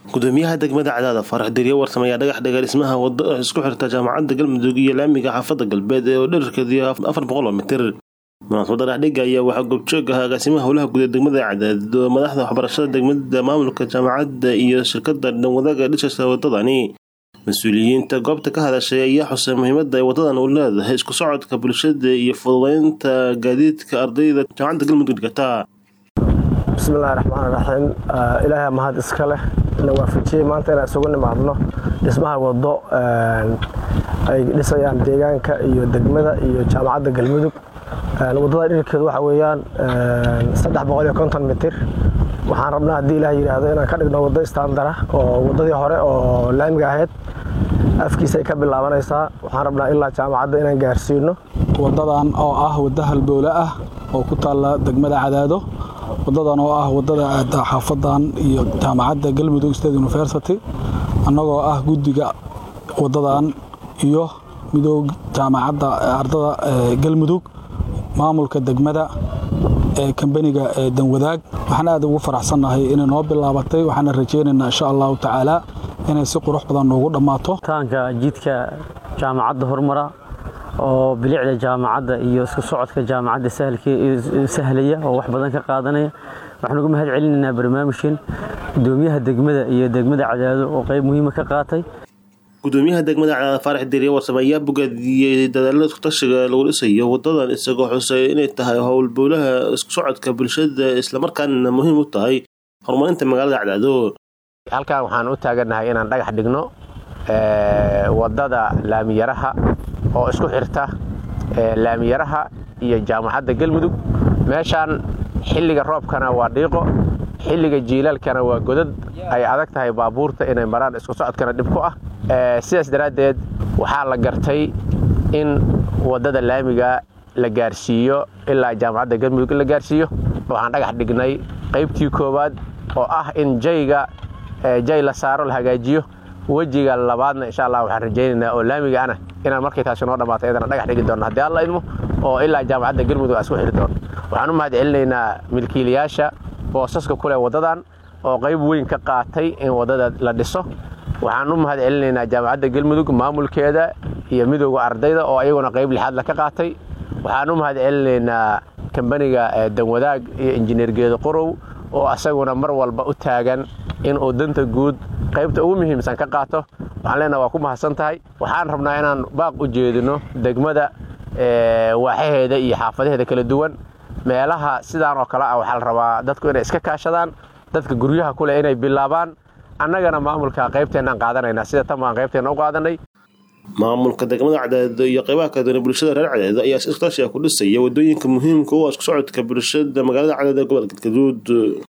gudoomiyaha degmada cadaada faarax deriye warsame ayaa dhagax dhigay dhismaha wado isku xirta jaamacadda galmudug iyo laamiga xaafadda galbeed ee dherarkeedu afar boqol oo mitir munaasabada dhexdhiga ayaa waxaa goobjoog ah agaasimaha howlaha guud ee degmada cadaad madaxda waxbarashada degmada maamulka jaamacadda iyo shirkada dhanwadaaga dhisaysa wadadani mas-uuliyiinta goobta ka hadashay ayaa xusay muhiimada ay wadadan u leedahay isku socodka bulshada iyo fududeynta gaadiidka ardayda jaamacadda galmudug dhigata bismillahi raxmaan raxiim ilaahay mahad iska leh na waafajiyey maanta inaan isugu nimaadno dhismaha wado ay dhisayaan deegaanka iyo degmada iyo jaamacadda galmudug wadada dhirkeedu waxa weeyaan saddex boqol iyo konton mitir waxaan rabnaa haddii ilaah yidhaahdo inaan ka dhigno waddo istaandara oo waddadii hore oo laamiga ahayd afkiisa ay ka bilaabanaysaa waxaan rabnaa ilaa jaamacadda inaan gaarsiino wadadan oo ah wadda halbowle ah oo ku taalla degmada cadaado wadadan oo ah wadada aada xaafadan iyo jaamacadda galmudug state university annagoo ah guddiga wadadan iyo midoob jaamacadda ardada galmudug maamulka degmada ee kambaniga ee danwadaag waxaan aad ugu faraxsannahay inay noo bilaabatay waxaana rajaynaynaa insha allahu tacaala inay si qurux badan noogu dhammaato taanka jidka jaamacadda horumara oo bilicda jaamacadda iyo isku socodka jaamacadda sahlaya oo wax badan ka qaadanaya waxaan uga mahad celinaynaa barnaamijkan gudoomiyaha degmada iyo degmada cadaado oo qayb muhiima ka qaatay gudoomiyaha degmada cadaada faarax deriye warsame ayaa bogaadiyey dadaalada iskutashiga lagu dhisayo wadadan isagoo xusay inay tahay howlbowlaha isku socodka bulshada islamarkaana muhiim u tahay horumarinta magaalada cadaado halkan waxaan u taagannahay inaan dhagax dhigno wadada laamiyaraha oo isku xirta laamiyaraha iyo jaamacadda galmudug meeshaan xilliga roobkana waa dhiiqo xilliga jiilaalkana waa godad ay adag tahay baabuurta inay maraan isku socodkana dhib ku ah sidaas daraaddeed waxaa la gartay in waddada laamiga la gaarsiiyo ilaa jaamacadda galmudug in la gaarsiiyo waxaan dhagax dhignay qaybtii koowaad oo ah in jayga jay la saaro la hagaajiyo wejiga labaadna insha allah waxaan rajaynaynaa oo laamiga ana inaan markay taasi noo dhammaato iyadana dhagax dhigi doonno haddii alla idmo oo ilaa jaamacadda galmudug aan isku xiri doono waxaan u mahad celinaynaa milkiilayaasha boosaska kuleh waddadan oo qayb weyn ka qaatay in waddada la dhiso waxaan u mahad celinaynaa jaamacadda galmudug maamulkeeda iyo midooda ardayda oo ayaguna qayb lixaadla ka qaatay waxaan u mahad celinaynaa kambaniga danwadaag iyo injineer geedo qorow oo asaguna mar walba u taagan inuu danta guud qaybta ugu muhiimsan ka qaato waxaan leenaha waa ku mahadsan tahay waxaan rabnaa inaan baaq u jeedino degmada waaxaheeda iyo xaafadaheeda kala duwan meelaha sidaan oo kale ah waxaa la rabaa dadku inay iska kaashadaan dadka guryaha kuleh inay bilaabaan annagana maamulka qaybteennaan qaadanayna sida tan baan qaybteenna u qaadanay maamulka degmada cadaado iyo qaybaha kala duwan bulshada reer cadaado ayaa si iskutashi ah ku dhisaya wadooyinka muhiimka u ah isku socodka bulshada magaalada cadaado ee gobolka galgaduud